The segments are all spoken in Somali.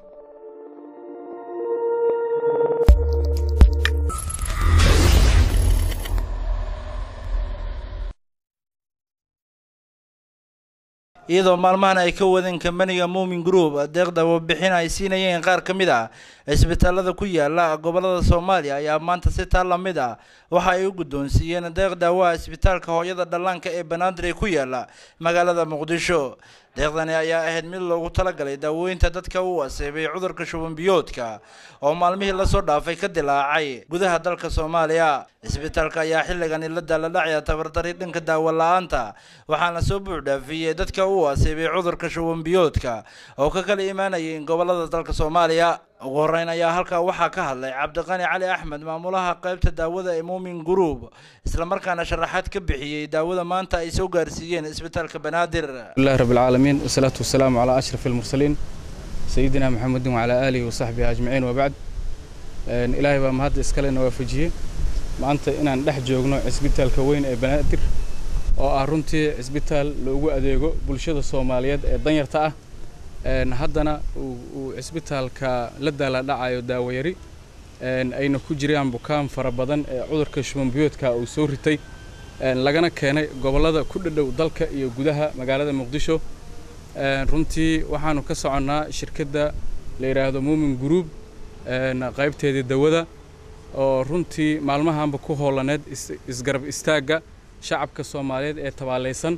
iyadoo maalmahan ay ka wadeen kambaniga muumin group deeqda warbixin ay siinayeen qaar ka mid ah cisbitaalada ku yaala gobolada soomaaliya ayaa maanta si taa lamid ah waxa ay u guddoonsiiyeen deeq daawaha isbitaalka hooyada dhallaanka ee banaadir ee ku yaala magaalada muqdisho deeqdani ayaa ahayd mid loogu talagalay daaweynta dadka u aseebay cudurka shuban biyoodka oo maalmihii lasoo dhaafay ka dilaacay gudaha dalka soomaaliya isbitaalka ayaa xilligani la daaladhacaya tabardari dhanka daawo la-aanta waxaana soo buuxdhaafiyey dadka u aseebay cudurka shuban biyoodka oo ka kala imaanayay gobolada dalka soomaaliya ugu horeyn ayaa halkaa waxaa ka hadlay cabdiqani cali axmed maamulaha qaybta daawada ee muumin group islamarkaana sharaxaad ka bixiyey daawada maanta ay soo gaarsiiyeen isbitaalka banaadir الله رب العالمين والصلاة والسلام على أشرف المرسلين سيدنا محمد وعلى آله وصحبه أجمعين وبعد إن إلهي بقى مهد إسكالي نوافجيه maanta inaan dhex joogno cisbitaalka weyn ee banaadir oo ah runtii cisbitaal loogu adeego bulshada soomaaliyeed ee danyarta ah haddana uu cisbitaalka la daaladhacayo daawayari ayna ku jiraan bukaan fara badan ee cudurka shubanbiyoodka uu soo ritay lagana keenay gobollada ku dhadhow dalka iyo gudaha magaalada muqdisho runtii waxaanu ka soconnaa shirkadda la yidhaahdo muumin group qaybteedii dawada oo runtii maalmahanba ku hoolaneed isgarab istaagga shacabka soomaaliyeed ee tabaalaysan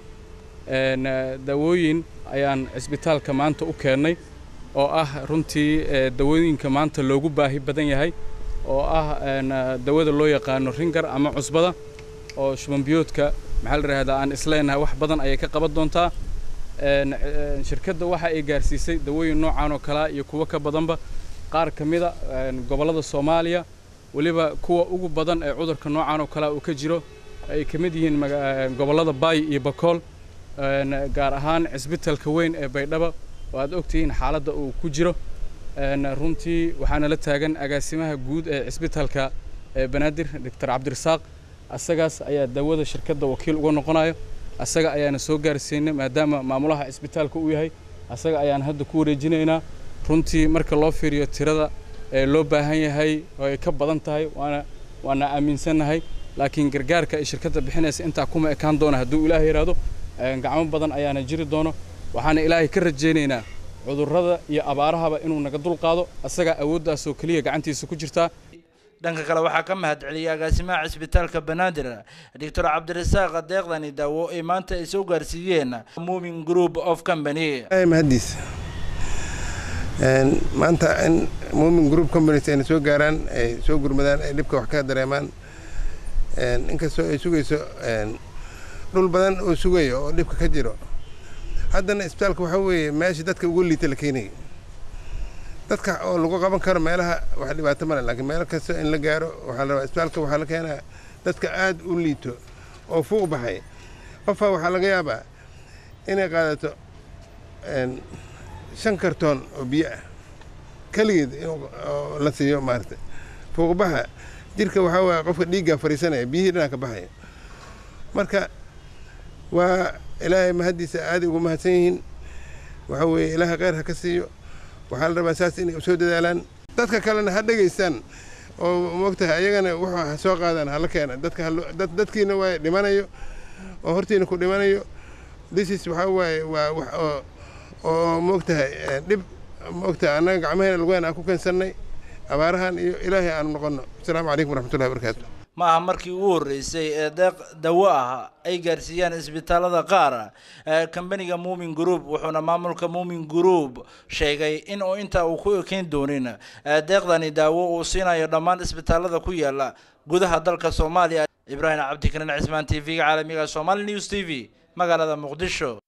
dawooyin ayaan cisbitaalka maanta u keennay oo ah runtii dawooyinka maanta loogu baahi badan yahay oo ah dawada loo yaqaano ringar ama cusbada oo shubanbiyoodka maxaa la yidhahdaa aan isleenahay wax badan ayay ka qaban doontaa shirkadda waxa ay gaarsiisay dawooyin noocan oo kalea iyo kuwo ka badanba qaar ka mida gobollada soomaaliya weliba kuwa ugu badan ee cudurka noocan oo kalea uu ka jiro ay ka mid yihiin gobollada baay iyo bakool gaar ahaan cisbitaalka weyn ee baydhaba oo aad ogtihiin xaaladda uu ku jiro runtii waxaana la taagan agaasimaha guud ee cisbitaalka banaadir doctor cabdirasaaq asagaas ayaa dawada shirkadda wakiil uga noqonayo asaga ayaana soo gaarsiinay maadaama maamulaha cisbitaalka uu yahay asaga ayaan hadda ku wareejinaynaa runtii marka loo fiiriyo tirada ee loo baahan yahay oo ay ka badan tahay waana waana aaminsannahay laakiin gargaarka ay shirkadda bixinaysa intaa kuma ekaan doona hadduu ilaahay yidhaahdo gacmo badan ayaana jiri doono waxaana ilaahay ka rajaynaynaa cudurrada iyo abaarahaba inuu naga dulqaado asagaa awooddaasoo keliya gacantiisa ku jirtaa dhanka kale waxaa ka mahad celiyay agaasimaha cisbitaalka banaadir doctor cabdirasaaq deeqdani daawo ee maanta ay soo gaarsiiyeen muumin group of company mahadiis maanta in muumin group companies ayna soo gaaraan ay soo gurmadaan ay dhibka wax ka dareemaan inkastoo ay sugayso dhul badan oo sugayo oo dhibka ka jiro haddana isbitaalka waxaa weeye meesha dadka ugu liita la keenayo dadka oo lagu qaban karo meelaha wax dhibaato male laakiin meel kasta in la gaaro waxaa la rabaa isbitaalka waxaa la keenaa dadka aad u liito oo fuuq baxay qofaa waxaa laga yaabaa inay qaadato shan kartoon oo biyo ah keligeed oo la siiyo maarata fuuqbaxa jirka waxaa waaya qofka dhiiggaa fariisanaya biyihii dhanaa ka baxaya marka waa ilaahay mahaddiisa aaday ugu mahadsan yihiin waxaa weeye ilaahay kheyr ha ka siiyo waxaa la rabaa saas inay soo dadaalaan dadka kalena ha dhegaystaan oo moogtahay ayagana wuxuu ha soo qaadaan hala keena dadka dadkiina waa dhimanayo oo hortiina ku dhimanayo disis waxaa waaye waa wax oo oo moogtahay dhib moogtahay annaga gacmaheena lugaheena aan ku keensannay abaarahan iyo ilaahay aanu noqonno asalaamu calaykum waraxmatullahi wabarakaatu ma aha markii ugu horreysay ee deeq dawo ah ay gaarsiiyaan isbitaalada qaar kambaniga muumin group wuxuuna maamulka muumin group sheegay in uu intaa uu ku ekeyn doonin deeqdani daawo uu siinayo dhammaan isbitaalada ku yaala gudaha dalka soomaaliya ibraahim cabdikarin cismaan t v-ga caalamiga somali news t v magaalada muqdisho